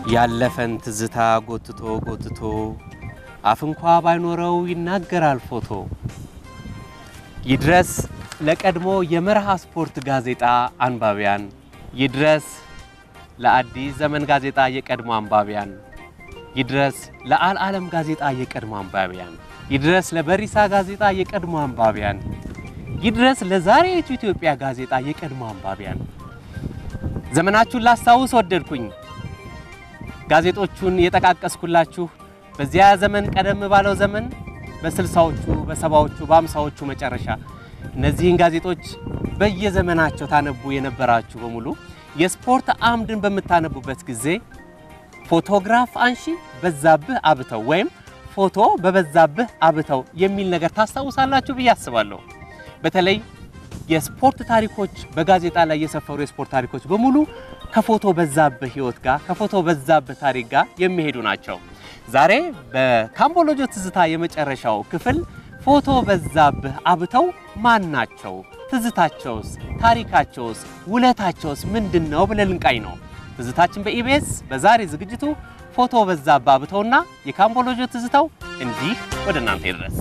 ያለፈን ትዝታ ጎትቶ ጎትቶ አፍ እንኳ ባይኖረው ይናገራል ፎቶ። ይድረስ ለቀድሞ የመርሃ ስፖርት ጋዜጣ አንባቢያን፣ ይድረስ ለአዲስ ዘመን ጋዜጣ የቀድሞ አንባቢያን፣ ይድረስ ለአልዓለም ጋዜጣ የቀድሞ አንባቢያን፣ ይድረስ ለበሪሳ ጋዜጣ የቀድሞ አንባቢያን፣ ይድረስ ለዛሬቱ ኢትዮጵያ ጋዜጣ የቀድሞ አንባቢያን። ዘመናችሁን ላስታውስ ወደድኩኝ። ጋዜጦቹን የጠቃቀስኩላችሁ በዚያ ዘመን ቀደም ባለው ዘመን በስልሳዎቹ በሰባዎቹ በአምሳዎቹ መጨረሻ እነዚህን ጋዜጦች በየዘመናቸው ታነቡ የነበራችሁ በሙሉ የስፖርት አምድን በምታነቡበት ጊዜ ፎቶግራፍ አንሺ በዛብህ አብተው ወይም ፎቶ በበዛብህ አብተው የሚል ነገር ታስታውሳላችሁ ብዬ አስባለሁ። በተለይ የስፖርት ታሪኮች በጋዜጣ ላይ የሰፈሩ የስፖርት ታሪኮች በሙሉ ከፎቶ በዛብህ ህይወት ጋር ከፎቶ በዛብህ ታሪክ ጋር የሚሄዱ ናቸው። ዛሬ በካምቦሎጆ ትዝታ የመጨረሻው ክፍል ፎቶ በዛብህ አብተው ማን ናቸው? ትዝታቸውስ፣ ታሪካቸውስ፣ ውለታቸውስ ምንድን ነው ብለን ልንቃኝ ነው። ትዝታችን በኢቢኤስ በዛሬ ዝግጅቱ ፎቶ በዛብህ አብተውና የካምቦሎጆ ትዝታው እንዲህ ወደ እናንተ ይድረስ።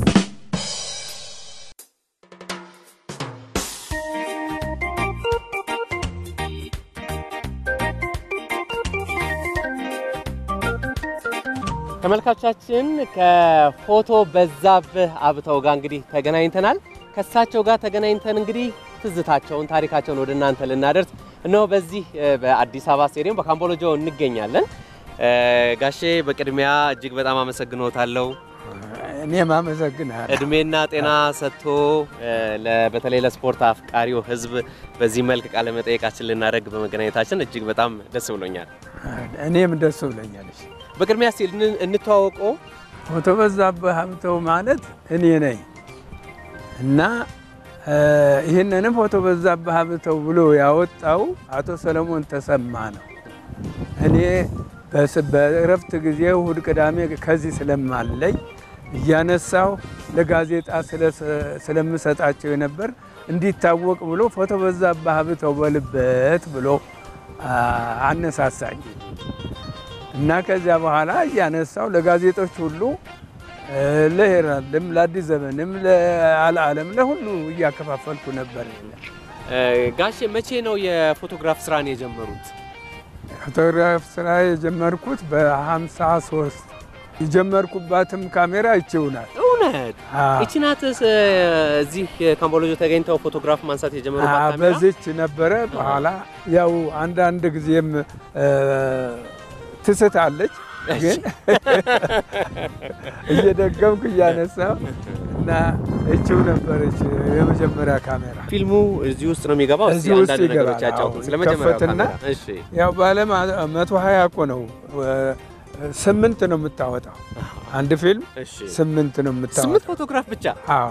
ተመልካቾቻችን ከፎቶ በዛብህ አብተው ጋር እንግዲህ ተገናኝተናል። ከእሳቸው ጋር ተገናኝተን እንግዲህ ትዝታቸውን ታሪካቸውን ወደ እናንተ ልናደርስ እነሆ በዚህ በአዲስ አበባ ስቴዲየም በካምቦሎጆ እንገኛለን። ጋሼ በቅድሚያ እጅግ በጣም አመሰግኖታለሁ። እኔም አመሰግናለሁ። እድሜና ጤና ሰጥቶ በተለይ ለስፖርት አፍቃሪው ሕዝብ በዚህ መልክ ቃለ መጠየቃችን ልናደርግ በመገናኘታችን እጅግ በጣም ደስ ብሎኛል። እኔም ደስ ብሎኛል። እሺ፣ በቅድሚያ እስቲ እንተዋወቀው። ፎቶ በዛብህ አብተው ማለት እኔ ነኝ እና ይህንንም ፎቶ በዛብህ አብተው ብሎ ያወጣው አቶ ሰለሞን ተሰማ ነው። እኔ በእረፍት ጊዜ እሁድ፣ ቅዳሜ ከዚህ ስለማለኝ እያነሳው ለጋዜጣ ስለምሰጣቸው የነበር እንዲታወቅ ብሎ ፎቶ በዛብህ አብተው በልበት ብሎ አነሳሳኝ እና ከዚያ በኋላ እያነሳው ለጋዜጦች ሁሉ ለሄራልድም፣ ለአዲስ ዘመንም፣ ለአልዓለም ለሁሉ እያከፋፈልኩ ነበር። ጋሼ መቼ ነው የፎቶግራፍ ስራን የጀመሩት? ፎቶግራፍ ስራ የጀመርኩት በ53 የጀመርኩባትም ካሜራ ይችውናል። እውነት ይቺ ናት። እዚህ ካምቦሎጆ ተገኝተው ፎቶግራፍ ማንሳት የጀመሩባት ካሜራ በዚች ነበረ። በኋላ ያው አንዳንድ ጊዜም ትስታለች፣ ግን እየደገምኩ እያነሳው እና እችው ነበረች የመጀመሪያ ካሜራ። ፊልሙ እዚህ ውስጥ ነው የሚገባው። እዚህ እስኪ ውስጥ አንዳንድ ነገሮች ይገባል። ያጫውቱን አዎ፣ ስለ መጀመሪያው ይከፈትና ካሜራ። እሺ ያው በዓለም መቶ ሀያ እኮ ነው ስምንት ነው የምታወጣው። አንድ ፊልም እሺ ስምንት ነው ስምንት የምታወጣው። ፎቶግራፍ ብቻ አዎ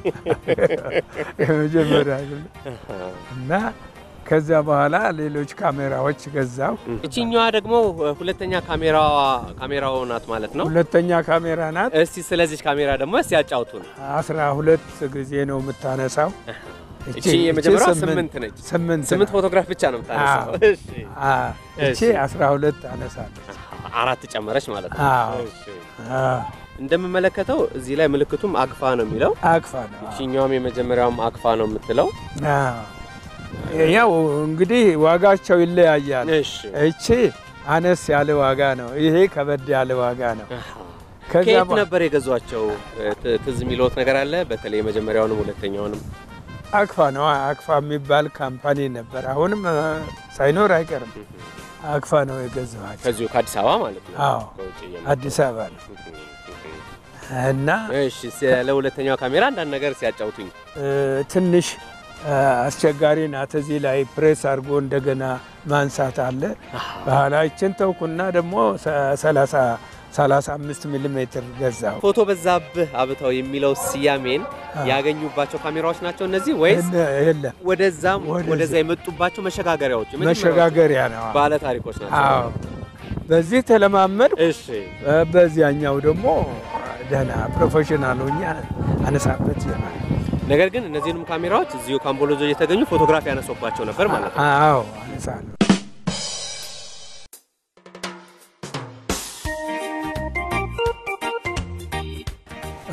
የመጀመሪያ እና ከዚያ በኋላ ሌሎች ካሜራዎች ገዛው። እቺኛዋ ደግሞ ሁለተኛ ካሜራዋ ካሜራው ናት ማለት ነው። ሁለተኛ ካሜራ ናት። እስቲ ስለዚህ ካሜራ ደግሞ እስቲ ያጫውቱን። አስራ ሁለት ጊዜ ነው የምታነሳው። እቺ የመጀመሪያዋ ስምንት ነች። ስምንት ስምንት ናት። ፎቶግራፍ ብቻ ነው የምታነሳው። አዎ። እሺ አ፣ እቺ እሺ። አስራ ሁለት አነሳለች። አራት ጨመረች ማለት ነው። አዎ። እሺ አ፣ እንደምመለከተው እዚህ ላይ ምልክቱም አክፋ ነው የሚለው። አቅፋ ነው። እቺኛውም የመጀመሪያውም አክፋ ነው የምትለው። አዎ። ያው እንግዲህ ዋጋቸው ይለያያል። እሺ እቺ አነስ ያለ ዋጋ ነው። ይሄ ከበድ ያለ ዋጋ ነው። ከዚያ ከየት በ- ነበር የገዟቸው? ት- ትዝ የሚለውት ነገር አለ? በተለይ የመጀመሪያውንም ሁለተኛውንም። አክፋ ነው። አክፋ የሚባል ካምፓኒ ነበር። አሁንም እ፣ ሳይኖር አይቀርም። አክፋ ነው የገዛኋቸው። ከዚሁ ከአዲስ አበባ ማለት ነው። አዎ ከውጭ እየመጡ። አዲስ አበባ ነው እና እሺ ስለ ሁለተኛው ካሜራ አንዳንድ ነገር ሲያጫውቱኝ። እ፣ ትንሽ እ፣ አስቸጋሪ ናት። እዚህ ላይ ፕሬስ አድርጎ እንደገና ማንሳት አለ። በኋላ ይችን ተውኩና ደግሞ ሰላሳ ሰላሳ አምስት ሚሊ ሜትር ገዛው። ፎቶ በዛብህ አብተው የሚለው ስያሜን ያገኙባቸው ካሜራዎች ናቸው እነዚህ ወይስ የለም ወደዛም ወደዛ- ወደዛ የመጡባቸው መሸጋገሪያዎች የመጀመሪያዎቹ መሸጋገሪያ ነው። ባለ ታሪኮች ናቸው? አዎ በዚህ ተለማመድ እሺ በዚያኛው ደግሞ ደህና ፕሮፌሽናል ሆኜ አነሳበት ይሆናል። ነገር ግን እነዚህንም ካሜራዎች እዚሁ ካምቦሎጆ እየተገኙ ፎቶግራፍ ያነሱባቸው ነበር ማለት ነው። አዎ አነሳለሁ።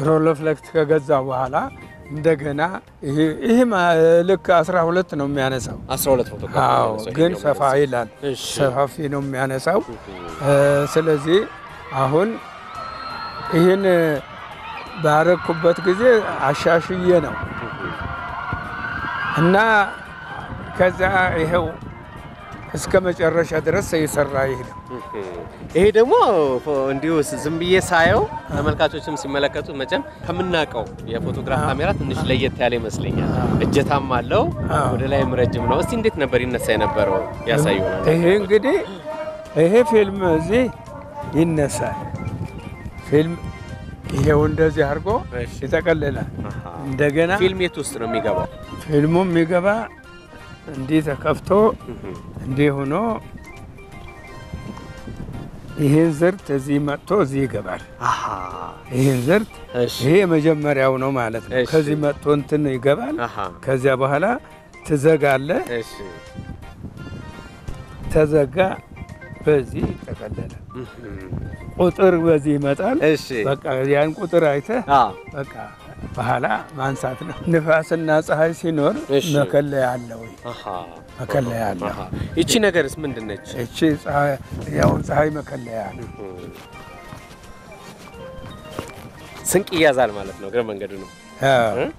ሮሎፍሌክስ ከገዛ በኋላ እንደገና ይሄ ይሄ ማ- ልክ 12 ነው የሚያነሳው። 12 ፎቶግራፍ አዎ ነው ግን ይሄኛው ሰፋ ማለት ነው። ይላል፣ እሺ። ሰፋፊ ነው የሚያነሳው። እ፣ ስለዚህ አሁን ይህን ባረኩበት ጊዜ አሻሽዬ ነው እና ከዛ ይኸው እስከ መጨረሻ ድረስ የሰራ ይሄ ነው። ይሄ ደግሞ እንዲሁ ዝም ብዬ ሳየው ተመልካቾችም ሲመለከቱ መቼም ከምናውቀው የፎቶግራፍ ካሜራ ትንሽ ለየት ያለ ይመስለኛል። እጀታም አለው አዎ። ወደ ላይም ረጅም ነው። እስቲ እንዴት ነበር ይነሳ የነበረው ያሳዩናል። ይሄ እንግዲህ ይሄ ፊልም እዚህ ይነሳል። ፊልም ይሄው እንደዚህ አድርጎ እሺ። ይጠቀልላል። አሃ። እንደገና ፊልም የት ውስጥ ነው የሚገባው? ፊልሙ የሚገባ እንዲህ ተከፍቶ እንዲህ ሆኖ ይህን ዝርት እዚህ መጥቶ እዚህ ይገባል። አሃ። ይህን ዝርት እሺ። ይሄ የመጀመሪያው ነው ማለት ነው። እሺ። ከዚህ መጥቶ እንትን ይገባል። አሃ። ከዚያ በኋላ ትዘጋለ። እሺ። ተዘጋ፣ በዚህ ይጠቀለላል። ቁጥር በዚህ ይመጣል። እሺ። በቃ ያን ቁጥር አይተህ አዎ። በቃ በኋላ ማንሳት ነው። ንፋስና ፀሐይ ሲኖር እሺ። መከለያ አለው። አሃ። መከለያ አለው። አሃ። ይቺ ነገርስ ምንድን ነች? እቺ ፀሐይ ያው ፀሐይ መከለያ ነው። ስንቅ ይያዛል ማለት ነው። እግረ መንገዱ ነው። አዎ። እ?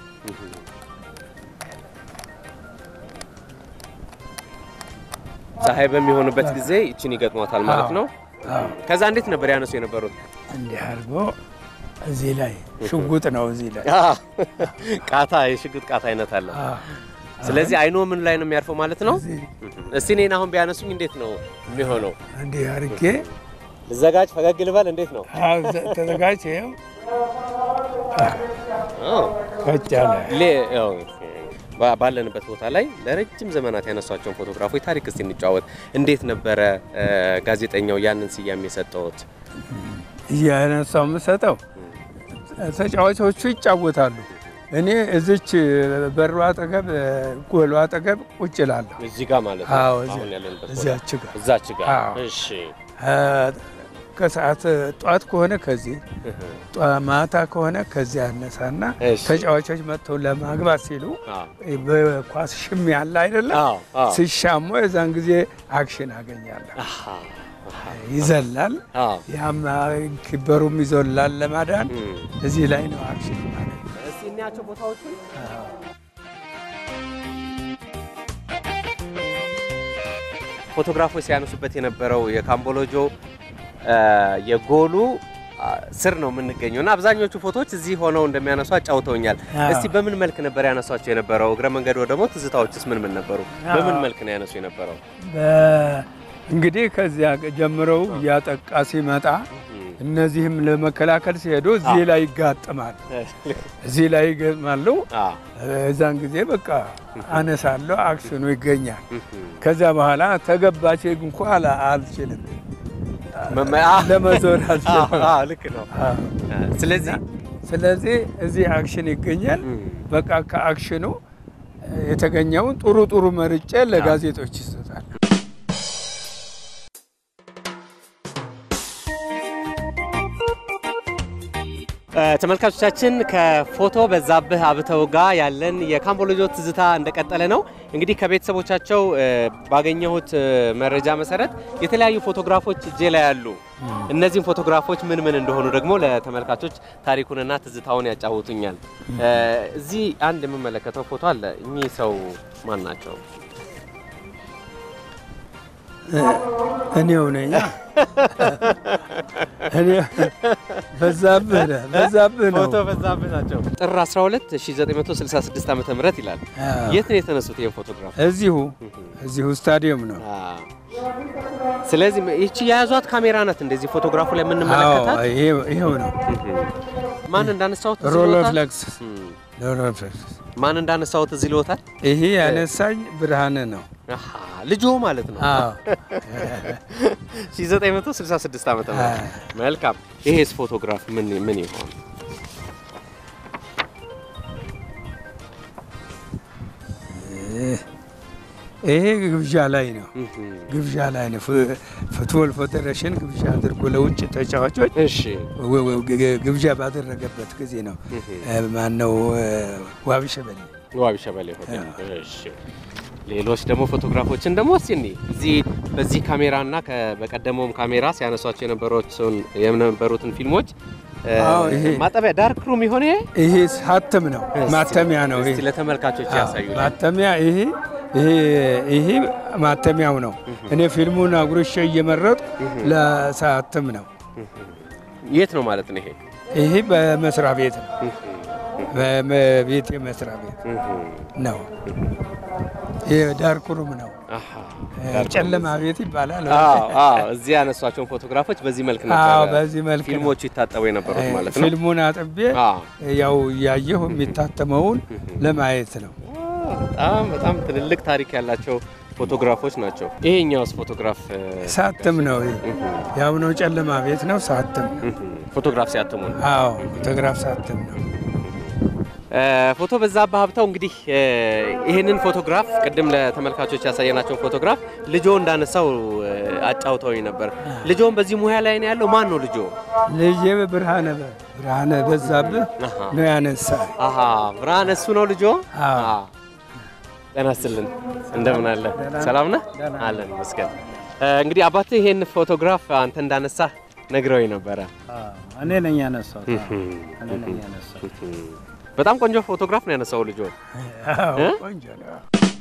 ፀሐይ በሚሆንበት ጊዜ ይችን ይገጥሟታል ማለት አዎ። ነው። አዎ። ከዛ እንዴት ነበር ያነሱ የነበሩት? እንዲህ አድርጎ እዚህ ላይ ሽጉጥ ነው እዚህ ላይ ቃታ፣ የሽጉጥ ቃታ አይነት አለ። አዎ። ስለዚህ አይኖ ምን ላይ ነው የሚያርፈው ማለት ነው? እዚህ እስቲ እኔን አሁን ቢያነሱኝ እንዴት ነው የሚሆነው? እንዲህ አድርጌ ልዘጋጅ፣ ፈገግ ልበል፣ እንዴት ነው? አዎ፣ ዘ- ተዘጋጅ። ይኸው አዎ። ቀጭ ያለ ሌ- ያው፣ ባ- ባለንበት ቦታ ላይ ለረጅም ዘመናት ያነሷቸውን ፎቶግራፎች ታሪክ እስቲ እንጫወት። እንዴት ነበረ እ፣ ጋዜጠኛው ያንን ስያሜ የሰጠውት? እያነሳው የምሰጠው ተጫዋቾቹ ይጫወታሉ። እኔ እዚች በሩ አጠገብ ጎሉ አጠገብ ቁጭ እላለሁ። እዚህ ጋር ማለት ነው። አዎ፣ እዚያ- አሁን ያለንበት ቦታ እዚያች ጋር እዛች ጋር። አዎ። እሺ። አ፣ ከሰዓት ጠዋት ከሆነ ከዚህ ጠዋ- ማታ ከሆነ ከዚህ ያነሳና እሺ። ተጫዋቾች መጥተው ለማግባት ሲሉ አዎ። በኳስ ሽሚ ያለ አይደለም አዎ፣ አዎ። ሲሻሙ የዛን ጊዜ አክሽን አገኛለሁ። አሃ፣ አሃ። ይዘላል፣ አዎ። ያም ኪበሩም ይዞላል ለማዳን እም። እዚህ ላይ ነው አክሽን ማለት እስቲ እንያቸው ቦታዎቹን። ፎቶግራፎች ሲያነሱበት የነበረው የካምቦሎጆ አ፣ የጎሉ አ፣ ስር ነው የምንገኘው እና አብዛኞቹ ፎቶዎች እዚህ ሆነው እንደሚያነሱ አጫውተውኛል። አዎ። እስቲ በምን መልክ ነበር ያነሷቸው የነበረው? እግረ መንገዱ ደግሞ ትዝታዎችስ ምን ምን ነበሩ? በምን መልክ ነው ያነሱ የነበረው? በ- እንግዲህ ከዚያ ጀምረው እያጠቃ ሲመጣ እነዚህም ለመከላከል ሲሄዱ እዚህ ላይ ይጋጥማል። እዚህ ላይ ይገጥማሉ። አዎ። እዛን ጊዜ በቃ አነሳለሁ፣ አክሽኑ ይገኛል። ከዚያ በኋላ ተገባች እንኳ አላ- አልችልም መመ- አ- ለመዞር አዎ፣ አልችልም። አዎ፣ ልክ ነው። አዎ። ስለዚህ ስለዚህ እዚህ አክሽን ይገኛል። እም፣ በቃ ከአክሽኑ የተገኘውን ጥሩ ጥሩ መርጬ ለጋዜጦች ይሰጣል። እ፣ ተመልካቾቻችን ከፎቶ በዛብህ አብተው ጋር ያለን የካምቦሎጆ ትዝታ እንደቀጠለ ነው። እንግዲህ ከቤተሰቦቻቸው እ፣ ባገኘሁት እ፣ መረጃ መሰረት የተለያዩ ፎቶግራፎች እጄ ላይ ያሉ፣ እነዚህም ፎቶግራፎች ምን ምን እንደሆኑ ደግሞ ለተመልካቾች ታሪኩንና ትዝታውን ያጫውቱኛል። እ፣ እዚህ አንድ የምመለከተው ፎቶ አለ። እኚህ ሰው ማን ናቸው? እኔው ነኝ። እኔ በዛብህ ነህ፣ በዛብህ ነው። ፎቶ በዛብህ ናቸው። ጥር 12 1966 ዓ ም ይላል። አዎ። የት ነው የተነሱት ይህን ፎቶግራፍ? እዚሁ እዚሁ ስታዲየም ነው። ስለዚህ ይቺ የያዟት ካሜራ ናት እንደዚህ ፎቶግራፉ ላይ የምንመለከታት። አዎ፣ ይሄ- ይሄው ነው። ማን እንዳነሳሁት እዚህ ሮሎ ልወታል? ፍለክስ እም። ሮሎ ፍለክስ። ማን እንዳነሳሁት እዚህ ልወታል? ይሄ ያነሳኝ ብርሃን ነው። አሃ፣ ልጆ ማለት ነው። አዎ 1966 ዓመተ ምህረት አዎ። መልካም። ይሄስ ፎቶግራፍ ምን ምን ይሆን? ይሄ ግብዣ ላይ ነው። ግብዣ ላይ ነው። ፉ- ፉትቦል ፌዴሬሽን ግብዣ አድርጎ ለውጭ ተጫዋቾች እሺ ወ- ወ- ግ- ግብዣ ባደረገበት ጊዜ ነው። ማነው ዋቢ ሸበሌ ዋቢ ሸበሌ ሆቴል። እሺ ሌሎች ደግሞ ፎቶግራፎችን ደግሞ እስቲ እንይ። እዚህ በዚህ ካሜራና ከ- በቀደመውም ካሜራ ሲያነሷቸው የነበሩትን የነበሩትን ፊልሞች እ፣ አዎ፣ ይሄ- ማጠቢያ ዳርክ ሩም የሆነ ይሄ ሳትም ነው ማተሚያ ነው። ይሄ እስቲ ለተመልካቾች ያሳዩ። ማተሚያ ይሄ ይሄ ይሄ ማተሚያው ነው። እኔ ፊልሙን አጉርሼ እየመረጥኩ ለሳትም ነው። የት ነው ማለት ነው ይሄ? ይሄ በመስሪያ ቤት ነው። በቤት መስሪያ ቤት ነው። ይሄ ዳርክ ሩም ነው። አሃ ጨለማ ቤት ይባላል። አዎ አዎ፣ እዚህ ያነሷቸውን ፎቶግራፎች በዚህ መልክ አዎ፣ ነበር በዚህ መልክ ነው። ፊልሞቹ ይታጠቡ የነበሩት ማለት ነው። ፊልሙን አጥቤ አዎ ያው እያየሁ የሚታተመውን ለማየት ነው። በጣም በጣም ትልልቅ ታሪክ ያላቸው ፎቶግራፎች ናቸው። ይሄኛውስ ፎቶግራፍ እ፣ ሳትም ነው። ይሄ ያው ነው፣ ጨለማ ቤት ነው። ሳትም ነው። ፎቶግራፍ ሲያትሙ ነው። አዎ ፎቶግራፍ ሳትም ነው። እ፣ ፎቶ በዛብህ ሀብተው እንግዲህ እ፣ ይህንን ፎቶግራፍ ቅድም ለተመልካቾች ያሳየናቸውን ፎቶግራፍ ልጆ እንዳነሳው እ፣ አጫውተውኝ ነበር። ልጆን በዚህ ሙያ ላይ ነው ያለው። ማን ነው ልጆ? ልጄ ብርሃነ በ- ብርሃነ በዛብህ አሃ ነው ያነሳ። አሃ ብርሃን እሱ ነው ልጆ። አዎ። አዎ። ጤና ይስጥልን እንደምን አለ? ሰላም ነህ? አለን ይመስገን። እ፣ እንግዲህ አባትህ ይሄን ፎቶግራፍ አንተ እንዳነሳ ነግረውኝ ነበረ። እኔ ነኝ ያነሳሁት። እኔ ነኝ ያነሳሁት። በጣም ቆንጆ ፎቶግራፍ ነው ያነሳው ልጆ። አዎ እ? ቆንጆ ነው።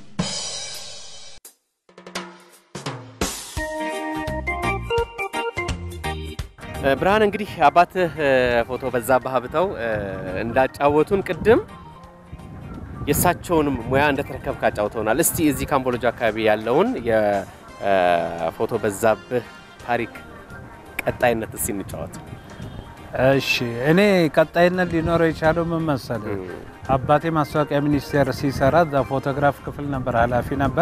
እ፣ ብርሃን እንግዲህ አባትህ እ፣ ፎቶ በዛብህ ሀብተው እ፣ እንዳጫወቱን ቅድም የእሳቸውንም ሙያ እንደተረከብክ አጫውተውናል። እስቲ እዚህ ካምቦሎጂ አካባቢ ያለውን የፎቶ በዛብህ ታሪክ ቀጣይነት እስቲ እንጫወት። እሺ እኔ ቀጣይነት ሊኖረው የቻለው ምን መሰለህ? አባቴ ማስታወቂያ ሚኒስቴር ሲሰራ እዛ ፎቶግራፍ ክፍል ነበር፣ ኃላፊ ነበር።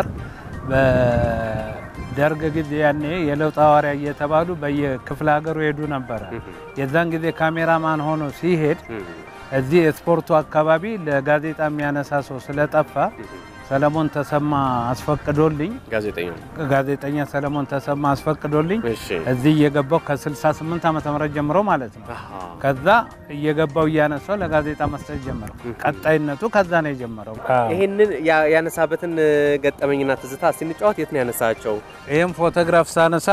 በደርግ ጊዜ ያኔ የለውጥ ሐዋርያ እየተባሉ በየክፍለ ሀገሩ ሄዱ ነበረ። የዛን ጊዜ ካሜራማን ሆኖ ሲሄድ እዚህ የስፖርቱ አካባቢ ለጋዜጣ የሚያነሳ ሰው ስለጠፋ ሰለሞን ተሰማ አስፈቅዶልኝ ጋዜጠኛው ጋዜጠኛ ሰለሞን ተሰማ አስፈቅዶልኝ እሺ። እዚህ እየገባው ከ68 ዓመተ ምህረት ጀምሮ ማለት ነው። አሃ። ከዛ እየገባው እያነሳው ለጋዜጣ መስጠት ጀመረው። ቀጣይነቱ ከዛ ነው የጀመረው። ይህንን ያ- ያነሳበትን እ፣ ገጠመኝና ትዝታ እስቲ እንጫወት። የት ነው ያነሳቸው? ይህም ፎቶግራፍ ሳነሳ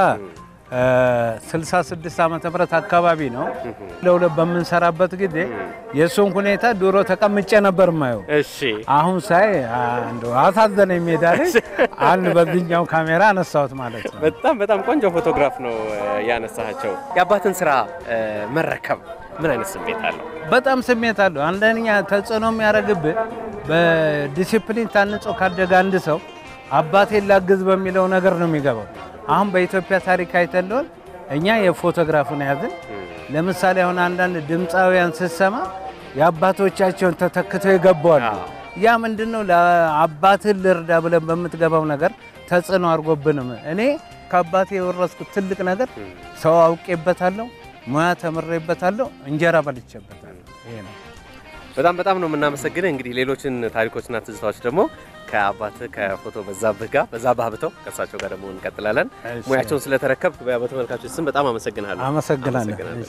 66 ዓመተ ምህረት አካባቢ ነው። ለሁለት በምንሰራበት ጊዜ የእሱን ሁኔታ ድሮ ተቀምጬ ነበር ማየው። እሺ አሁን ሳይ አንዱ አሳዘነኝ። ሜዳ ላይ አንድ በዚህኛው ካሜራ አነሳሁት ማለት ነው። በጣም በጣም ቆንጆ ፎቶግራፍ ነው እ፣ ያነሳቸው። የአባትን ስራ እ፣ መረከብ ምን አይነት ስሜት አለው? በጣም ስሜት አለው። አንደኛ ተጽዕኖ የሚያደርግብህ በዲሲፕሊን ታንጾ ካደገ አንድ ሰው አባቴን ላግዝ በሚለው ነገር ነው የሚገባው። አሁን በኢትዮጵያ ታሪክ አይተለውን እኛ የፎቶግራፉን ያዝን። ለምሳሌ አሁን አንዳንድ ድምፃውያን ስትሰማ የአባቶቻቸውን ተተክተው ይገባዋል። አዎ። ያ ምንድን ነው ለአባትህ ልርዳ ብለን በምትገባው ነገር ተጽዕኖ አድርጎብንም እኔ ከአባቴ የወረስኩት ትልቅ ነገር ሰው አውቄበታለሁ፣ ሙያ ተምሬበታለሁ፣ እንጀራ በልቼበታለሁ። ይሄ ነው። በጣም በጣም ነው የምናመሰግንህ። እንግዲህ ሌሎችን ታሪኮችና ትዝታዎች ደግሞ ከአባትህ ከፎቶ በዛብህ ጋር በዛብህ ሀብተው ከእሳቸው ጋር ደግሞ እንቀጥላለን። እሺ። ሙያቸውን ስለተረከብ በተመልካቾች ስም በጣም አመሰግናለሁ። አመሰግናለሁ። አመሰግናለሁ።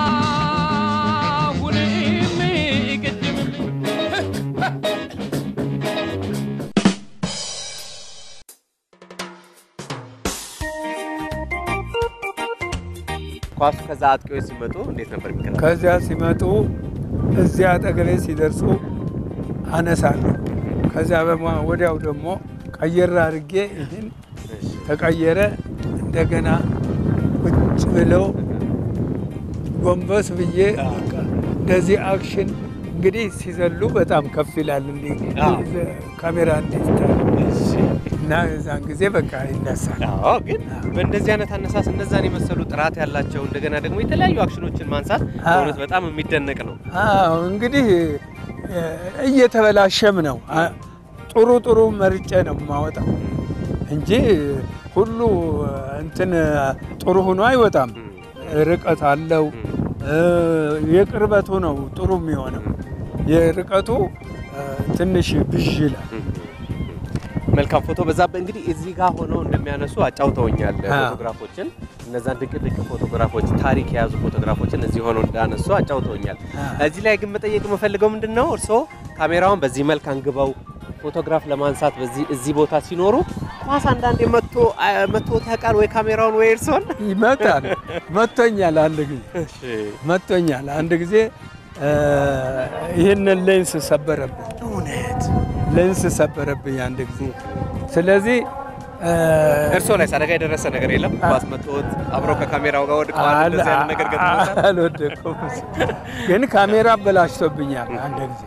ኳሱ ከዛ አጥቂዎች ሲመጡ እንዴት ነበር የሚከታተለው? ከዚያ ሲመጡ እዚያ አጠገቤ ሲደርሱ አነሳለሁ። ከዚያ በማ- ወዲያው ደግሞ ቀየር አድርጌ ይህን ተቀየረ እንደገና ቁጭ ብለው ጎንበስ ብዬ በቃ እንደዚህ አክሽን እንግዲህ ሲዘሉ በጣም ከፍ ይላል። እንዲህ አዎ። ካሜራ እንዴት እና የዛን ጊዜ በቃ ይነሳል። አዎ ግን በእንደዚህ አይነት አነሳስ እነዛን የመሰሉ ጥራት ያላቸው እንደገና ደግሞ የተለያዩ አክሽኖችን ማንሳት በእውነት በጣም የሚደነቅ ነው። አዎ እንግዲህ እ፣ እየተበላሸም ነው። አ- ጥሩ ጥሩ መርጬ ነው የማወጣው እንጂ ሁሉ እንትን ጥሩ ሆኖ አይወጣም። ርቀት አለው። እ፣ የቅርበቱ ነው ጥሩ የሚሆነው። የርቀቱ እ፣ ትንሽ ብዥ ይላል። መልካም ፎቶ በዛብህ እንግዲህ እዚህ ጋር ሆነው እንደሚያነሱ አጫውተውኛል። አዎ። ፎቶግራፎችን እነዛን ድንቅ ድንቅ ፎቶግራፎች ታሪክ የያዙ ፎቶግራፎችን እዚህ ሆነው እንዳነሱ አጫውተውኛል። አዎ። እዚህ ላይ ግን መጠየቅ የምፈልገው ምንድን ነው እርስዎ ካሜራውን በዚህ መልክ አንግበው ፎቶግራፍ ለማንሳት በዚህ እዚህ ቦታ ሲኖሩ ኳስ አንዳንዴ መጥቶ መጥቶት ያውቃል ወይ ካሜራውን ወይ እርስዎን? ይመጣል። መቶኛል፣ አንድ ጊዜ መቶኛል። አንድ ጊዜ እ፣ ይህንን ሌንስ ሰበረብኝ። እውነት ሌንስ ሰበረብኝ አንድ ጊዜ። ስለዚህ እ፣ እርስዎ ላይ አደጋ የደረሰ ነገር የለም? ኳስ መጥቶት አብረው ከካሜራው ጋር ወድቀዋል? እንደዚህ አይነት ነገር ገጥሞታል? አልወደኩም፣ ግን ካሜራ አበላሽቶብኛል አንድ ጊዜ።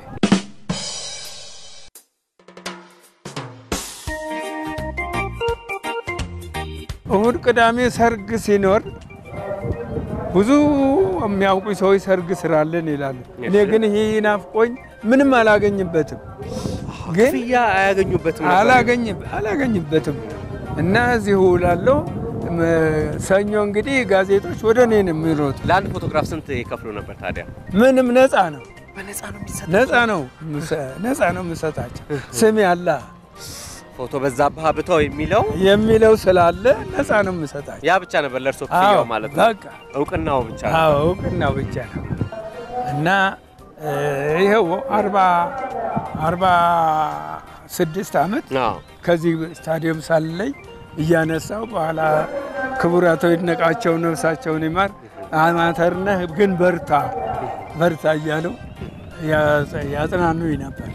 እሁድ ቅዳሜ ሰርግ ሲኖር ብዙ የሚያውቁ ሰዎች ሰርግ ስራለን ይላሉ። እኔ ግን ይህ ናፍቆኝ ምንም አላገኝበትም ግን ክፍያ አያገኙበትም ነበር? አላገኝ- አላገኝበትም እና እዚሁ እውላለሁ። ም- ሰኞ እንግዲህ ጋዜጦች ወደ እኔ ነው የሚሮጡ። ለአንድ ፎቶግራፍ ስንት ይከፍሉ ነበር ታዲያ? ምንም ነፃ ነው በነፃ ነው የሚሰጥ ነፃ ነው ምሰ- ነፃ ነው የምሰጣቸው። ስም ያላ ፎቶ በዛብህ አብተው የሚለው የሚለው ስላለ ነፃ ነው የምሰጣቸው። ያ ብቻ ነበር ለእርሶ ክፍያው አዎ፣ ማለት ነው። በቃ እውቅናው ብቻ ነው። አዎ እውቅናው ብቻ ነው እና እ፣ ይኸው አርባ አርባ ስድስት ዓመት አዎ። ከዚህ ስታዲየም ሳለኝ እያነሳው በኋላ ክቡር አቶ ይድነቃቸው ነፍሳቸውን ይማር አማተር ነህ ግን በርታ በርታ እያሉ ያጽ- ያጽናኑኝ ነበር።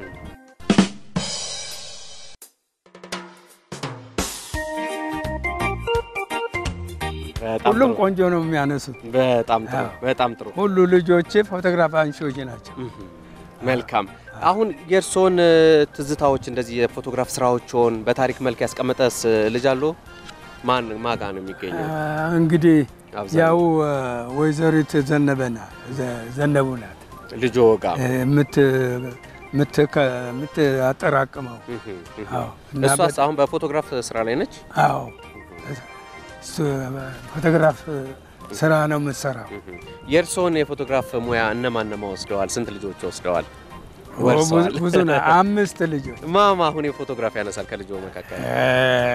በጣም ሁሉም ጥሩ። ቆንጆ ነው የሚያነሱት። በጣም ጥሩ አዎ። በጣም ጥሩ። ሁሉ ልጆቼ ፎቶግራፍ አንሺዎች ናቸው። መልካም። አሁን የእርስዎን እ፣ ትዝታዎች እንደዚህ የፎቶግራፍ ስራዎችን በታሪክ መልክ ያስቀመጠስ እ፣ ልጅ አሎ? ማን ማጋ ነው የሚገኘው? አ፣ እንግዲህ አብዛኛው ያው አ፣ ወይዘሪት ዘነበና ዘ- ዘነቡ ናት ልጆ ጋ እ፣ የምት የምትከ- የምታጠራቅመው አዎ። እና እሷስ አሁን በፎቶግራፍ ስራ ላይ ነች? አዎ እሱ ፎቶግራፍ ስራ ነው የምትሰራው። የእርስዎን የፎቶግራፍ ሙያ እነማን እነማ ወስደዋል? ስንት ልጆች ወስደዋል? ብዙ ወርሰዋል? ብዙ ነው። አምስት ልጆች ማማ አሁን የፎቶግራፍ ያነሳል ከልጆ መካከል? እ፣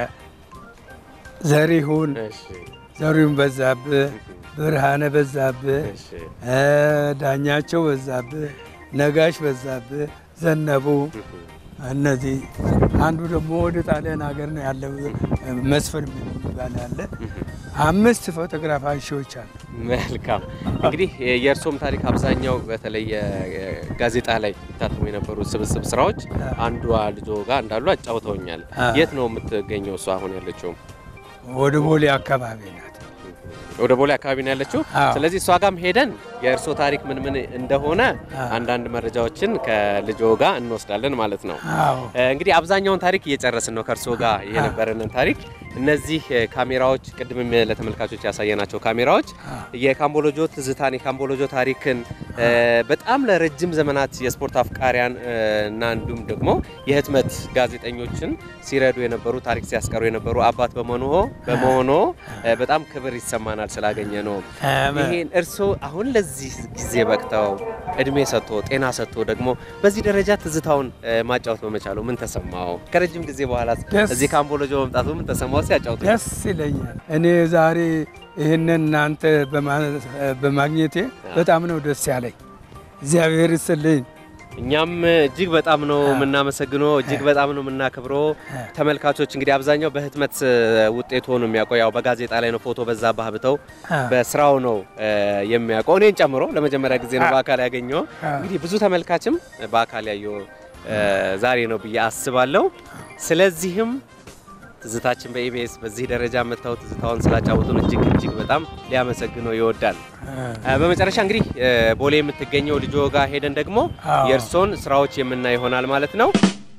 ዘሪሁን እሺ፣ ዘሪሁን በዛብህ፣ ብርሃነ በዛብህ፣ እሺ። እ፣ ዳኛቸው በዛብህ፣ ነጋሽ በዛብህ፣ ዘነቡ እነዚህ አንዱ ደግሞ ወደ ጣሊያን ሀገር ነው ያለው መስፍን የሚባል አለ። አምስት ፎቶግራፍ አንሺዎች አሉ። መልካም እንግዲህ የእርሶም ታሪክ አብዛኛው በተለይ የ- ጋዜጣ ላይ ይታተሙ የነበሩ ስብስብ ስራዎች አንዷ ልጆ ጋር እንዳሉ አጫውተውኛል። አ። የት ነው የምትገኘው እሷ አሁን ያለችው? ወደ ቦሌ አካባቢ ናት። ወደ ቦሌ አካባቢ ነው ያለችው። አዎ። ስለዚህ እሷ ጋርም ሄደን የእርሶ ታሪክ ምን ምን እንደሆነ አዎ። አንዳንድ መረጃዎችን ከልጆ ጋር እንወስዳለን ማለት ነው። አዎ እ፣ እንግዲህ አብዛኛውን ታሪክ እየጨረስን ነው ከእርሶ ጋር የነበረንን ታሪክ። እነዚህ እ፣ ካሜራዎች ቅድምም ለተመልካቾች ያሳየናቸው ካሜራዎች የካምቦሎጆ ትዝታን የካምቦሎጆ ታሪክን እ፣ በጣም ለረጅም ዘመናት የስፖርት አፍቃሪያን እ፣ እና እንዲሁም ደግሞ የህትመት ጋዜጠኞችን ሲረዱ የነበሩ ታሪክ ሲያስቀሩ የነበሩ አባት በመሆኖ በመሆኖ እ፣ በጣም ክብር ይሰማናል ስላገኘ ነው። ይሄን እርስዎ አሁን ለዚህ ጊዜ በቅተው እድሜ ሰጥቶ ጤና ሰጥቶ ደግሞ በዚህ ደረጃ ትዝታውን እ፣ ማጫወት በመቻሉ ምን ተሰማው? ከረጅም ጊዜ በኋላ ደስ- እዚህ ካምቦሎጆ መምጣቱ ምን ተሰማው? ሲያጫውቱ ደስ ይለኛል። እኔ ዛሬ ይህንን እናንተ በማ- በማግኘቴ በጣም ነው ደስ ያለኝ። እግዚአብሔር ይስጥልኝ። እኛም እጅግ በጣም ነው የምናመሰግነው፣ እጅግ በጣም ነው የምናከብረው። ተመልካቾች እንግዲህ አብዛኛው በህትመት እ፣ ውጤት ሆኖ የሚያውቀው ያው በጋዜጣ ላይ ነው። ፎቶ በዛ ባህብተው በስራው ነው እ፣ የሚያውቀው እኔን ጨምሮ ለመጀመሪያ ጊዜ ነው በአካል ያገኘው። እንግዲህ ብዙ ተመልካችም በአካል ያየው እ፣ ዛሬ ነው ብዬ አስባለሁ። ስለዚህም ትዝታችን በኢቢኤስ በዚህ ደረጃ መጥተው ትዝታውን ስላጫወቱን እጅግ እጅግ በጣም ሊያመሰግነው ይወዳል። እ፣ በመጨረሻ እንግዲህ እ፣ ቦሌ የምትገኘው ልጆ ጋር ሄደን ደግሞ አዎ። የእርሶን ስራዎች የምናይ ይሆናል ማለት ነው።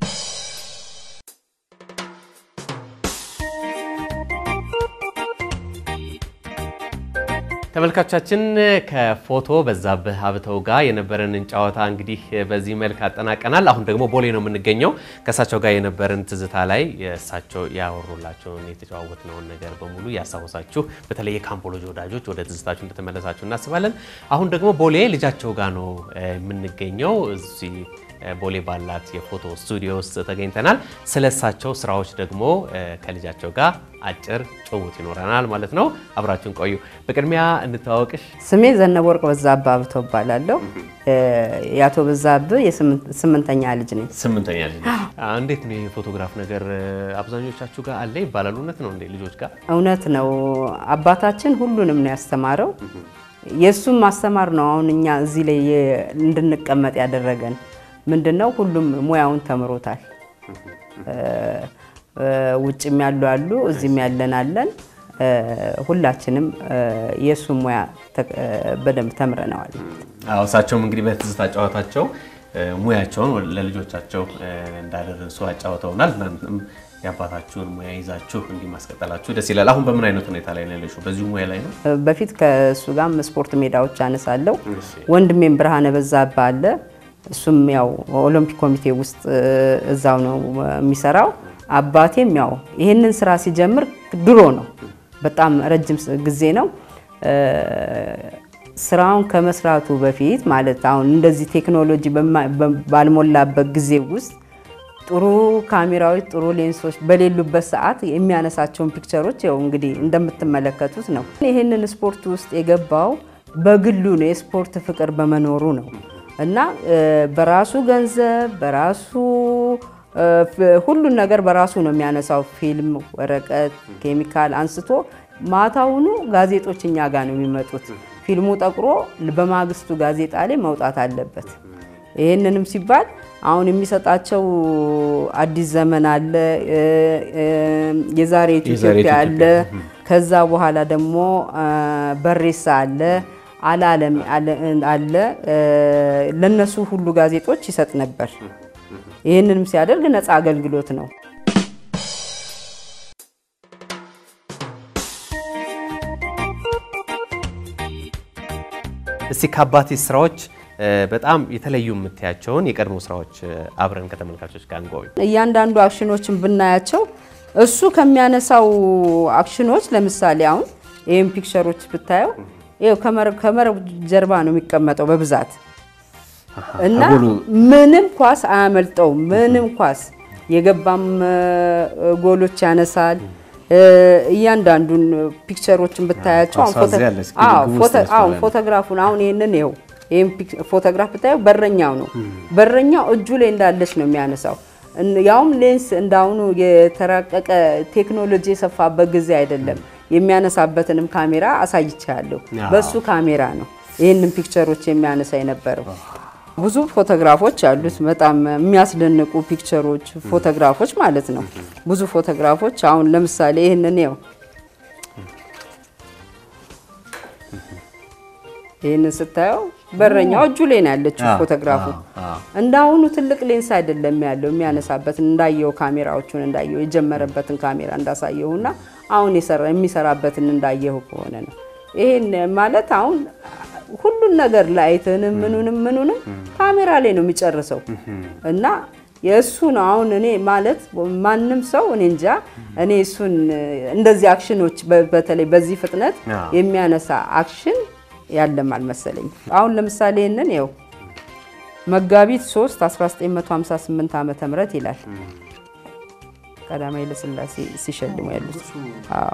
ተመልካቾቻችን ከፎቶ በዛብህ ሀብተው ጋር የነበረንን ጨዋታ እንግዲህ በዚህ መልክ አጠናቀናል። አሁን ደግሞ ቦሌ ነው የምንገኘው። ከእሳቸው ጋር የነበረን ትዝታ ላይ እሳቸው ያወሩላቸውን የተጨዋወትነውን ነገር በሙሉ ያስታወሳችሁ፣ በተለይ የካምቦሎጂ ወዳጆች ወደ ትዝታችሁ እንደተመለሳችሁ እናስባለን። አሁን ደግሞ ቦሌ ልጃቸው ጋር ነው እ፣ የምንገኘው እዚህ ቦሌ ባላት የፎቶ ስቱዲዮ ውስጥ ተገኝተናል። ስለሳቸው ስራዎች ደግሞ ከልጃቸው ጋር አጭር ጭውውት ይኖረናል ማለት ነው። አብራችሁን ቆዩ። በቅድሚያ እንተዋወቅሽ። ስሜ ዘነበ ወርቅ በዛብህ አብተው እባላለሁ። የአቶ በዛብህ የስምንተኛ ልጅ ነኝ። ስምንተኛ ልጅ ነሽ። እንዴት ነው የፎቶግራፍ ነገር አብዛኞቻችሁ ጋር አለ ይባላል። እውነት ነው እንዴ ልጆች ጋር? እውነት ነው። አባታችን ሁሉንም ነው ያስተማረው። የእሱም ማስተማር ነው አሁን እኛ እዚህ ላይ እንድንቀመጥ ያደረገን ምንድን ነው። ሁሉም ሙያውን ተምሮታል። ውጭም ያሉ አሉ፣ እዚህም ያለን አለን። ሁላችንም የእሱን ሙያ በደንብ ተምረነዋል። አዎ እሳቸውም እንግዲህ በትዝታ ጨዋታቸው ሙያቸውን ለልጆቻቸው እንዳደረሱ አጫውተውናል። እናንተም የአባታችሁን ሙያ ይዛችሁ እንዲህ ማስቀጠላችሁ ደስ ይላል። አሁን በምን አይነት ሁኔታ ላይ ነው ያለሽው? በዚሁ ሙያ ላይ ነው? በፊት ከእሱ ጋር ስፖርት ሜዳዎች አነሳለሁ። ወንድሜም ብርሃነ በዛብህ አለ። እሱም ያው ኦሎምፒክ ኮሚቴ ውስጥ እዛው ነው የሚሰራው። አባቴም ያው ይህንን ስራ ሲጀምር ድሮ ነው፣ በጣም ረጅም ጊዜ ነው። ስራውን ከመስራቱ በፊት ማለት አሁን እንደዚህ ቴክኖሎጂ ባልሞላበት ጊዜ ውስጥ ጥሩ ካሜራዎች፣ ጥሩ ሌንሶች በሌሉበት ሰዓት የሚያነሳቸውን ፒክቸሮች ያው እንግዲህ እንደምትመለከቱት ነው። ይህንን ስፖርት ውስጥ የገባው በግሉ ነው፣ የስፖርት ፍቅር በመኖሩ ነው እና በራሱ ገንዘብ በራሱ ሁሉን ነገር በራሱ ነው የሚያነሳው። ፊልም፣ ወረቀት፣ ኬሚካል አንስቶ ማታውኑ ጋዜጦች እኛ ጋር ነው የሚመጡት። ፊልሙ ጠቁሮ በማግስቱ ጋዜጣ ላይ መውጣት አለበት። ይህንንም ሲባል አሁን የሚሰጣቸው አዲስ ዘመን አለ፣ የዛሬቱ ኢትዮጵያ አለ፣ ከዛ በኋላ ደግሞ በሬሳ አለ፣ አላለም አለ። ለነሱ ሁሉ ጋዜጦች ይሰጥ ነበር። ይህንንም ሲያደርግ ነፃ አገልግሎት ነው። እስቲ ከአባቴ ስራዎች በጣም የተለዩ የምታያቸውን የቀድሞ ስራዎች አብረን ከተመልካቾች ጋር እንጎብኝ። እያንዳንዱ አክሽኖችን ብናያቸው እሱ ከሚያነሳው አክሽኖች ለምሳሌ አሁን ይህም ፒክቸሮች ብታየው ይኸው ከመረብ ጀርባ ነው የሚቀመጠው በብዛት እና ምንም ኳስ አያመልጠውም። ምንም ኳስ የገባም ጎሎች ያነሳል። እያንዳንዱን ፒክቸሮችን ብታያቸው አሁን ፎቶግራፉን አሁን ይህንን ይኸው ይህም ፎቶግራፍ ብታየው በረኛው ነው። በረኛው እጁ ላይ እንዳለች ነው የሚያነሳው። ያውም ሌንስ እንዳሁኑ የተራቀቀ ቴክኖሎጂ የሰፋበት ጊዜ አይደለም። የሚያነሳበትንም ካሜራ አሳይቻለሁ። በሱ ካሜራ ነው ይህንን ፒክቸሮች የሚያነሳ የነበረው። ብዙ ፎቶግራፎች አሉት። በጣም የሚያስደንቁ ፒክቸሮች፣ ፎቶግራፎች ማለት ነው። ብዙ ፎቶግራፎች አሁን ለምሳሌ ይህንን ው ይህንን ስታየው በረኛው እጁ ላይ ነው ያለችው ፎቶግራፉ። እንዳሁኑ ትልቅ ሌንስ አይደለም ያለው የሚያነሳበትን እንዳየው ካሜራዎቹን እንዳየው የጀመረበትን ካሜራ እንዳሳየውና አሁን የሚሰራበትን እንዳየው ከሆነ ነው። ይሄን ማለት አሁን ሁሉን ነገር ላይትንም ምኑንም ምኑንም ካሜራ ላይ ነው የሚጨርሰው እና የእሱ ነው። አሁን እኔ ማለት ማንም ሰው እኔ እንጃ እኔ እሱን እንደዚህ አክሽኖች በተለይ በዚህ ፍጥነት የሚያነሳ አክሽን ያለም አልመሰለኝ። አሁን ለምሳሌ ይህንን ይኸው መጋቢት 3 1958 ዓመተ ምህረት ይላል ቀዳማዊ ኃይለ ሥላሴ ሲሸልሙ ያሉት። አዎ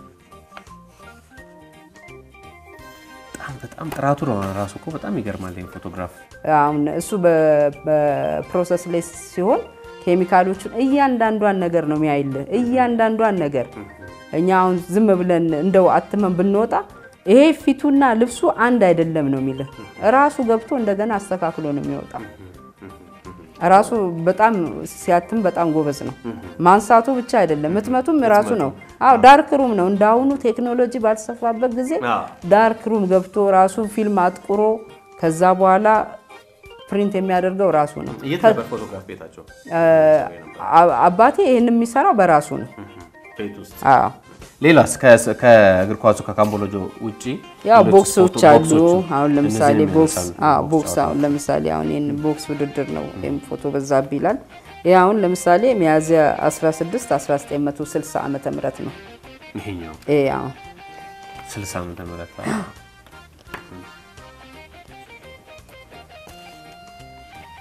በጣም ጥራቱ ነው ራሱ እኮ በጣም ይገርማል። ፎቶግራፍ አሁን እሱ በፕሮሰስ ላይ ሲሆን ኬሚካሎቹን እያንዳንዷን ነገር ነው የሚያይልህ፣ እያንዳንዷን ነገር እኛ አሁን ዝም ብለን እንደው አትመን ብንወጣ ይሄ ፊቱና ልብሱ አንድ አይደለም ነው የሚልህ። ራሱ ገብቶ እንደገና አስተካክሎ ነው የሚወጣው። ራሱ በጣም ሲያትም በጣም ጎበዝ ነው። ማንሳቱ ብቻ አይደለም ህትመቱም ራሱ ነው። አዎ ዳርክ ሩም ነው። እንዳሁኑ ቴክኖሎጂ ባልሰፋበት ጊዜ ዳርክ ሩም ገብቶ ራሱ ፊልም አጥቁሮ ከዛ በኋላ ፕሪንት የሚያደርገው ራሱ ነው። የት ነበር ፎቶግራፍ ቤታቸው? አባቴ ይህን የሚሰራው በራሱ ነው። ቤት ውስጥ አዎ ሌላስ ከእግር ኳሱ ከካምቦሎጆ ውጪ ያው ሌሎች ቦክሶች ስፖርት- አሉ። ቦክሶቹ? አሁን ለምሳሌ እነዚህን ቦክስ ያነሳሉ። አዎ ቦክስ ቦክስ አሁን ለምሳሌ አሁን ይሄን ቦክስ ውድድር ነው ወይም ፎቶ በዛብህ ይላል። ይሄ አሁን ለምሳሌ ሚያዝያ 16 1960 ዓመተ ምህረት ነው። ይሄኛው ይሄ አሁን 60 ዓመተ ምህረት አዎ።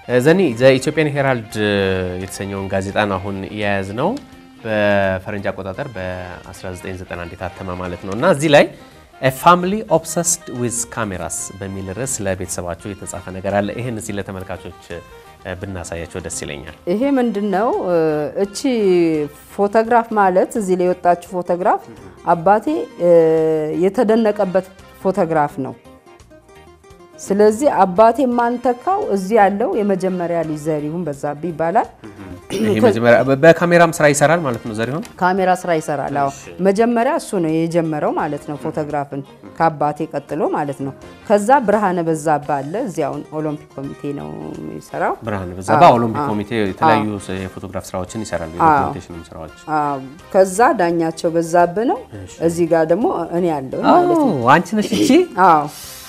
ዘኒ ዘኢትዮጵያን ሄራልድ የተሰኘውን ጋዜጣን አሁን የያዝ ነው በፈረንጅ አቆጣጠር በ1991 የታተመ ማለት ነው እና እዚህ ላይ ፋሚሊ ኦብሰስድ ዊዝ ካሜራስ በሚል ርዕስ ለቤተሰባቸው የተጻፈ ነገር አለ። ይህን እዚህ ለተመልካቾች ብናሳያቸው ደስ ይለኛል። ይሄ ምንድን ነው? እቺ ፎቶግራፍ ማለት እዚህ ላይ የወጣችው ፎቶግራፍ አባቴ የተደነቀበት ፎቶግራፍ ነው። ስለዚህ አባቴ የማንተካው እዚህ ያለው የመጀመሪያ ልጅ ዘሪሁን በዛብህ ይባላል። ይሄ መጀመሪያ በካሜራም ስራ ይሰራል ማለት ነው ዘሪሁን። ካሜራ ስራ ይሰራል። አዎ መጀመሪያ እሱ ነው የጀመረው ማለት ነው፣ ፎቶግራፍን ከአባቴ ቀጥሎ ማለት ነው። ከዛ ብርሃነ በዛብህ አለ። እዚያውን ኦሎምፒክ ኮሚቴ ነው የሚሰራው። ብርሃን በዛብህ ኦሎምፒክ ኮሚቴ የተለያዩ የፎቶግራፍ ስራዎችን ይሰራል፣ የዶክመንቴሽን ስራዎች። አዎ፣ ከዛ ዳኛቸው በዛብህ ነው። እዚህ ጋር ደግሞ እኔ ያለው ማለት ነው። አንቺ ነሽ እቺ? አዎ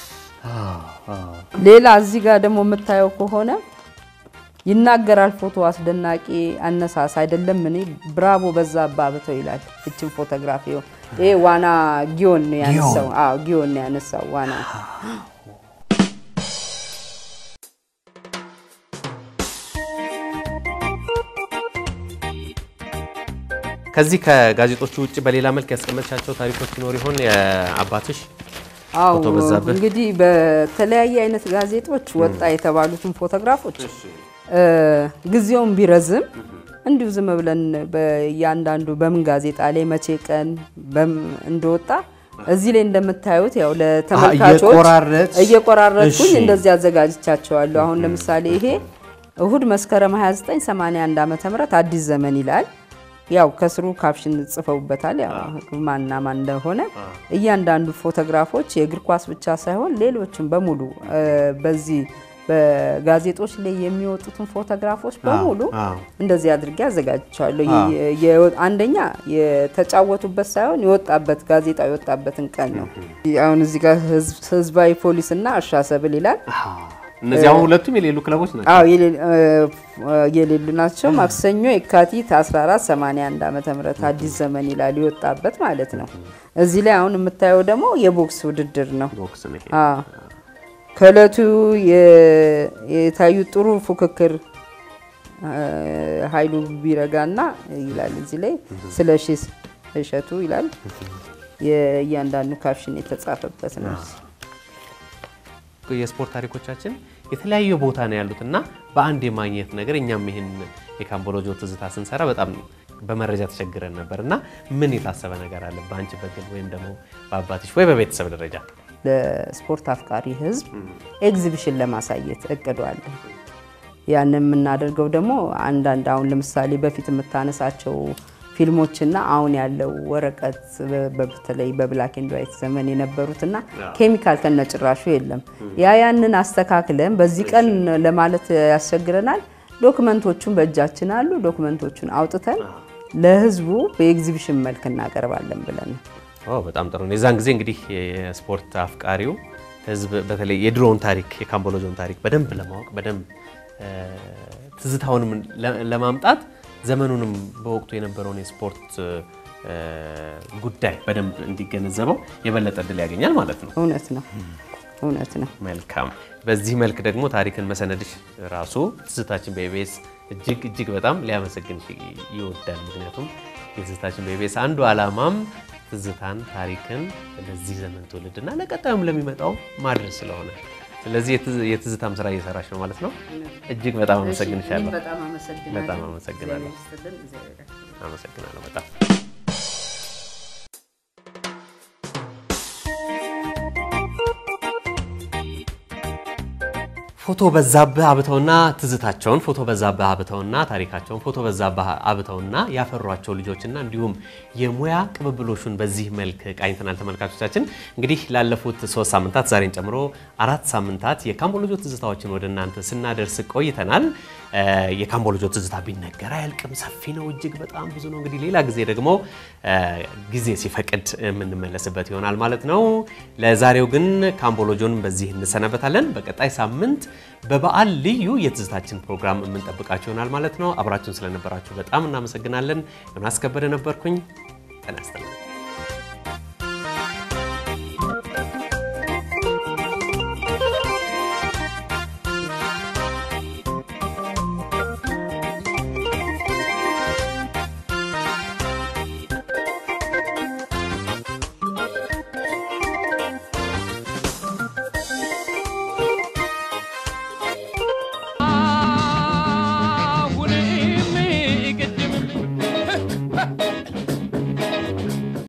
ሌላ እዚህ ጋር ደግሞ የምታየው ከሆነ ይናገራል ፎቶ አስደናቂ አነሳስ አይደለም። እኔ ብራቮ በዛብህ አብተው ይላል። እችን ፎቶግራፊ ይሄ ዋና ጊዮን ነው ያነሳው። አዎ ጊዮን ነው ያነሳው ዋና። ከዚህ ከጋዜጦቹ ውጭ በሌላ መልክ ያስቀመጥሻቸው ታሪኮች ይኖር ይሆን የአባትሽ? አዎ ፎቶ በዛብህ? እንግዲህ በተለያየ አይነት ጋዜጦች ወጣ የተባሉትን ፎቶግራፎች ጊዜውን ቢረዝም እንዲሁ ዝም ብለን በእያንዳንዱ በምን ጋዜጣ ላይ መቼ ቀን በም- እንደወጣ እዚህ ላይ እንደምታዩት ያው ለተመልካቾች እየቆራረጥሽ? እየቆራረጥኩኝ እሺ። እንደዚህ አዘጋጅቻቸዋለሁ። አሁን ለምሳሌ ይሄ እሁድ መስከረም 29 81 ዓመተ ምህረት አዲስ ዘመን ይላል። ያው ከስሩ ካፕሽን ጽፈውበታል። ያው ማንና ማን እንደሆነ እያንዳንዱ ፎቶግራፎች የእግር ኳስ ብቻ ሳይሆን ሌሎችም በሙሉ እ፣ በዚህ በጋዜጦች ላይ የሚወጡትን ፎቶግራፎች በሙሉ አዎ። እንደዚህ አድርጌ አዘጋጅቻለሁ። የ- የ- አንደኛ የተጫወቱበት ሳይሆን የወጣበት ጋዜጣ የወጣበትን ቀን ነው። አሁን እዚህ ጋር ህዝብ- ህዝባዊ ፖሊስና እርሻ ሰብል ይላል። እነዚህ አሁን ሁለቱም የሌሉ ክለቦች ናቸው። አዎ የሌ- እ፣ የሌሉ ናቸው። ማክሰኞ የካቲት 14 81 ዓመተ ምህረት አዲስ ዘመን ይላል የወጣበት ማለት ነው። እዚህ ላይ አሁን የምታየው ደግሞ የቦክስ ውድድር ነው። ቦክስ ነው ይሄ። አዎ ከእለቱ የ- የታዩ ጥሩ ፉክክር እ፣ ኃይሉ ቢረጋና ይላል እዚህ ላይ ስለ ሺ እሸቱ ይላል። የእያንዳንዱ ካፕሽን የተጻፈበት ነው። የስፖርት ታሪኮቻችን የተለያየ ቦታ ነው ያሉት እና በአንድ የማግኘት ነገር እኛም ይህን የካምቦሎጆ ትዝታ ስንሰራ በጣም በመረጃ ተቸግረን ነበር እና ምን የታሰበ ነገር አለ በአንቺ በግል ወይም ደግሞ በአባትሽ ወይ በቤተሰብ ደረጃ? ለስፖርት አፍቃሪ ሕዝብ ኤግዚቢሽን ለማሳየት እቅዱ አለ። ያንን የምናደርገው ደግሞ አንዳንድ አሁን ለምሳሌ በፊት የምታነሳቸው ፊልሞችና አሁን ያለው ወረቀት በ- በተለይ በብላክ ኤንድ ዋይት ዘመን የነበሩትና ኬሚካል ከነጭራሹ የለም። ያ ያንን አስተካክለን በዚህ ቀን ለማለት ያስቸግረናል። ዶክመንቶቹን በእጃችን አሉ። ዶክመንቶቹን አውጥተን ለህዝቡ በኤግዚቢሽን መልክ እናቀርባለን ብለን ነው። ኦ በጣም ጥሩ ነው። የዛን ጊዜ እንግዲህ የስፖርት አፍቃሪው ህዝብ በተለይ የድሮውን ታሪክ የካምቦሎጆን ታሪክ በደንብ ለማወቅ በደንብ እ፣ ትዝታውንም ለ- ለማምጣት ዘመኑንም በወቅቱ የነበረውን የስፖርት እ፣ ጉዳይ በደንብ እንዲገነዘበው የበለጠ እድል ያገኛል ማለት ነው። እውነት ነው፣ እውነት ነው። መልካም። በዚህ መልክ ደግሞ ታሪክን መሰነድሽ ራሱ ትዝታችን በኢቢኤስ እጅግ እጅግ በጣም ሊያመሰግንሽ ይወዳል። ምክንያቱም የትዝታችን በኢቢኤስ አንዱ ዓላማም ትዝታን፣ ታሪክን ለዚህ ዘመን ትውልድና ለቀጣዩም ለሚመጣው ማድረስ ስለሆነ ስለዚህ የትዝ- የትዝታም ስራ እየሰራሽ ነው ማለት ነው። እጅግ በጣም አመሰግንሻለሁ። በጣም አመሰግናለሁ። በጣም አመሰግናለሁ። እግዚአብሔር ይስጥልን፣ እግዚአብሔር ያክብርልን። አመሰግናለሁ በጣም ፎቶ በዛብህ አብተውና ትዝታቸውን ፎቶ በዛብህ አብተውና ታሪካቸውን ፎቶ በዛብህ አብተውና ያፈሯቸው ልጆችና እንዲሁም የሙያ ቅብብሎሹን በዚህ መልክ ቃኝተናል። ተመልካቾቻችን እንግዲህ ላለፉት ሶስት ሳምንታት ዛሬን ጨምሮ አራት ሳምንታት የካምቦሎጆ ትዝታዎችን ወደ እናንተ ስናደርስ ቆይተናል። እ፣ የካምቦሎጆ ትዝታ ቢነገር አያልቅም፣ ሰፊ ነው፣ እጅግ በጣም ብዙ ነው። እንግዲህ ሌላ ጊዜ ደግሞ እ፣ ጊዜ ሲፈቅድ የምንመለስበት ይሆናል ማለት ነው። ለዛሬው ግን ካምቦሎጆን በዚህ እንሰናበታለን። በቀጣይ ሳምንት በበዓል ልዩ የትዝታችን ፕሮግራም የምንጠብቃችሁ ይሆናል ማለት ነው። አብራችሁን ስለነበራችሁ በጣም እናመሰግናለን። ዮናስ ከበደ ነበርኩኝ። ጤና ይስጥልኝ።